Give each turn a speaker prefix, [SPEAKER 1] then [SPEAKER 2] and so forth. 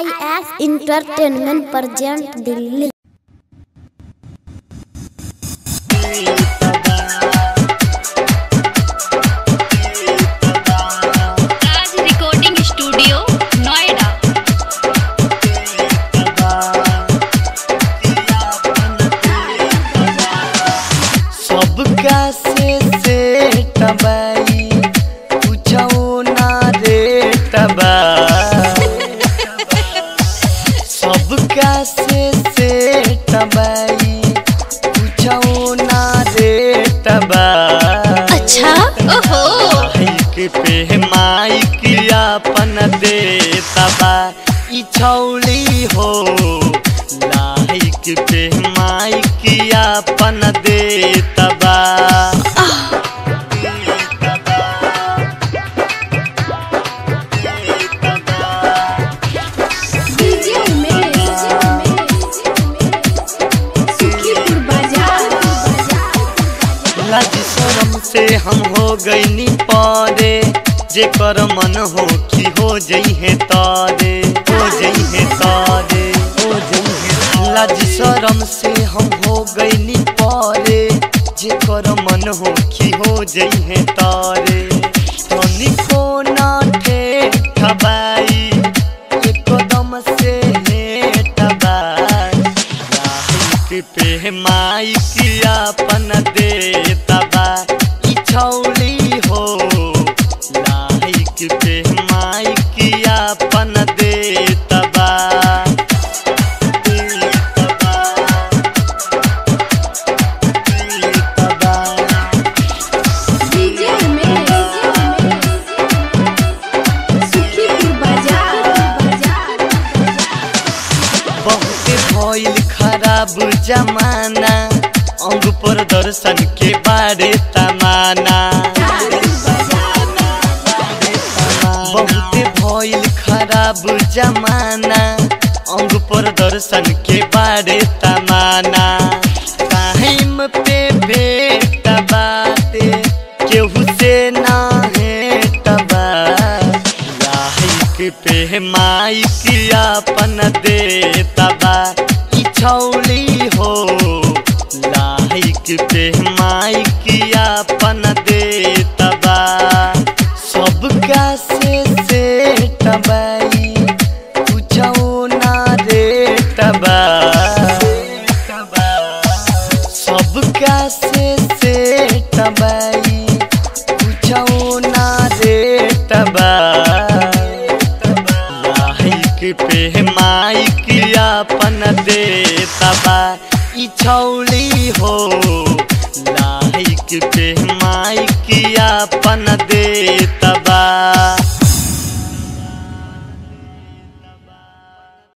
[SPEAKER 1] आई X entertainment present Delhi
[SPEAKER 2] Raj recording studio Noida
[SPEAKER 3] सबका से से टबाई पूछो ना रे टबा सबका से से टबाई पूछो ना रे टबा
[SPEAKER 2] अच्छा ओहो
[SPEAKER 3] माइक पे माइक अपन दे तबा ई छौली हो लाइक पे माइक अपन दे तबा
[SPEAKER 4] डीजे उमेश सुखीपुर बाजार
[SPEAKER 3] लाज शरम से हम हो गईनी पारे जेकर मन हो कि हो जइहे तारे हो जइहे तारे हो जइहे लाज शरम से हम हो गईनी पारे जेकर मन हो कि हो जइहे तारे तनिको ना ठेठबाई एकदम से हेटबाई लाइक पे माइक अपन दे तबा ई छौली हो लाइक पे माइक अपन दे तबा दे तबा, दे तबा।
[SPEAKER 4] डीजे उमेश सुखीपुर बाजार
[SPEAKER 3] बहुत भइल खराब जमाना अंग पर दर्शन के बारे तमाना बहुत भइल खराब जमाना अंग पर दर्शन के बारे तमाना टाइम पे भेट बाते केहू से ना हेटबा लाइक पे माइक अपन दे तबा ई छौली हो लाइक पे माइक अपन दे तबा सबका से से टबाई पूछो ना रे टबा सबका से से टबाई पूछो ना रे टबा लाइक पे माइक अपन दे तबा ई छौली हो लाइक पे माइक अपन दे